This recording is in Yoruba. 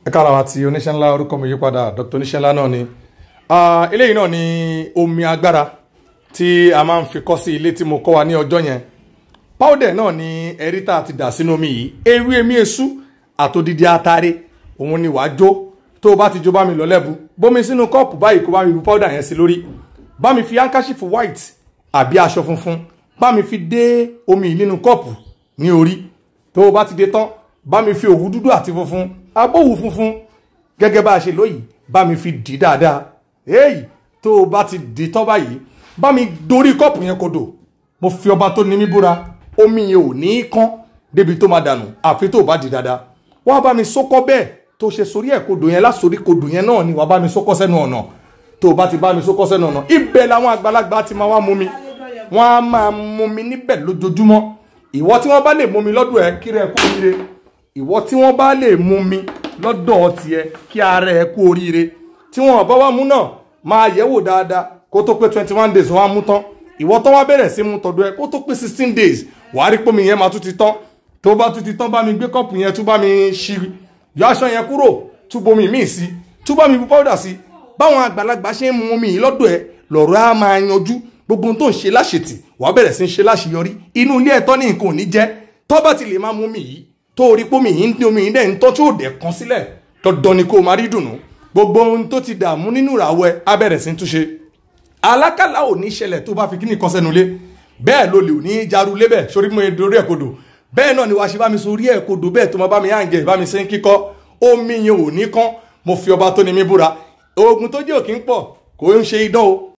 ẹ kára wa ti oníṣẹ́ ńlá orúkọ mi yípadà dr oníṣẹ́ ńlá náà ni Ah, eléyìí náà ni omi agbára tí a máa ń fi kọ́ sí ilé tí mo kọ́ wa ní ọjọ́ yẹn powder náà ni ẹ̀rí tá a ti dà sínú omi yìí ewé emi esu àtòdìdí atare òun ni wàá jó tó o bá ti jó bá mi lọ lẹ́bu bómi sínú kọ́ọ̀pù báyìí kó bá mi bu powder yẹn sí lórí bá mi fi handkerchief white àbí aṣọ funfun bá mi fi dé omi yìí nínú kọ́ọ̀pù ní orí tó o bá ti dé tán bá mi fi òwú dúdú àti funfun abówù funfun gẹ́gẹ́ bá a ṣe lóyìí bá mi fi dì í dáadáa èyí tó o bá ti dì í tán báyìí bá mi dorí kọ́ọ̀pù yẹn kodò mo fi ọba tó ní mí búra omi yẹn ò ní í kán débi tó máa dànù àfi tó o bá dì í dáadáa wọ́n á bá mi sókọ́ bẹ́ẹ̀ tó ṣe sórí ẹ̀ kodò yẹn lásòrí kodò yẹn náà ni wàá bá mi sókọ́ sẹ́nu ọ̀nà tó o bá ti bá mi sókọ́ sẹ́nu ọ̀nà ibẹ̀ làwọn àgbàlagbà ti máa wá mú mi wọ́n á máa mú mi níbẹ̀ lójoojúmọ́ ìwọ tí wọ́n bá lè mú mi lọ́dọ̀ ẹ kí rẹ̀ kú oríire ìwọ tí wọ́n bá lè mú mi lọ́dọ̀ tiẹ̀ kí ara ẹ kú oríire tí wọ́n bá wá mú náà máa yẹ̀ wò dáadáa kó tó pé twenty one days wọ́n á mú tán ìwọ tó wá bẹ̀rẹ̀ sí mú tọ̀dọ̀ ẹ kó tó pé sixteen days wàá rí pómi yẹn máa tún ti tán tó bá tún ti tán bá mi gbé kọ́ọ̀pù yẹn tún bá mi ṣí yọ aṣọ yẹn kúrò tún bomi míì sí tún bá mi bu powder sí báwọn àgbàlagbà ṣe ń mú omi yìí lọ́dọ̀ ẹ lọ̀rọ̀ á máa yanjú gbogbo ohun tó ń ṣe láṣetì wàá bẹ̀rẹ̀ sí ń ṣe láṣeyọrí inú ilé ẹ̀tọ́ ní nǹkan ò ní jẹ́ tó bá ti lè máa mú omi yìí tó rí pómi yìí ń dín omi yìí dẹ̀ ń tọ́ tí ò dẹ̀ kan sílẹ̀ dandan ni kó o máa rí dùnú gbogbo ohun tó ti dààmú nínú ìràwọ̀ ẹ á bẹ̀rẹ̀ sí ń túnṣe alákàlà ò ní ṣẹlẹ̀ tó bá fi kíní kan sẹ́nu lé bẹ́ẹ̀ ló lè ò ní jaru lébẹ̀ sórí mo dorí ẹ̀ kodò bẹ́ẹ̀ náà ni wàá ṣe bá mi sórí ẹ̀ kodò bẹ́ẹ̀ tó máa bá mi yáǹgẹ̀ bá mi ṣe ń kíkọ́ omi yẹn ò ní kán mo fi ọba tó ní mi búra oògùn tó jẹ́ òkín pọ̀ kò ń ṣe idán o